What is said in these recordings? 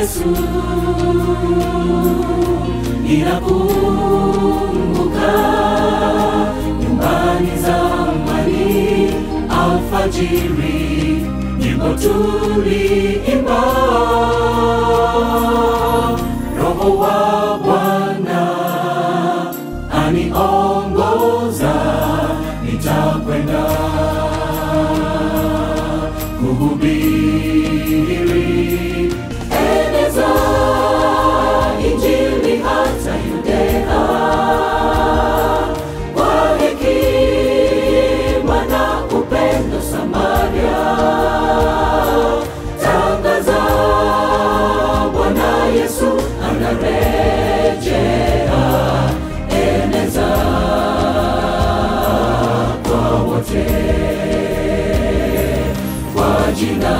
Yesu. Ninakumbuka nyumbani zamani, alfajiri, nyimbo tuliimba, Roho wa Bwana aniongoza, nitakwenda kuhubiri, eneza Injili hata Yudea, kwa hekima na upendo Samaria, tangaza Bwana Yesu anarejea, eneza kwa wote kwa jina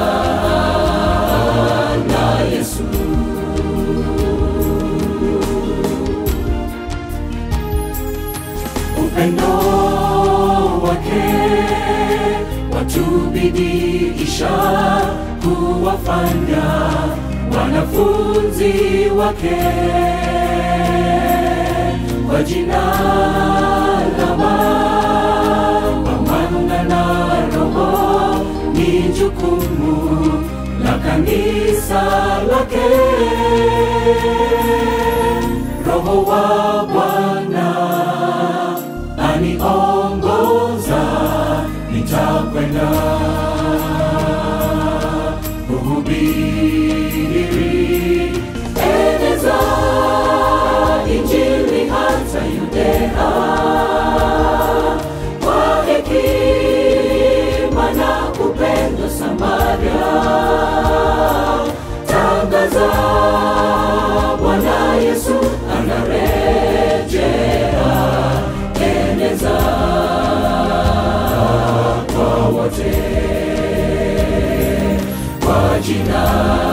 la Yesu. Upendo wake watubidiisha kuwafanya wanafunzi wake kwa jina la Baba, Mwana na Roho ni jukumu la kanisa lake. Roho wa Bwana aniongoza, nitakwenda kuhubiri, eneza Injili hata Yudea, kwa hekima na upendo Samaria, tangaza Bwana Yesu anarejea, eneza kwa wote kwa jina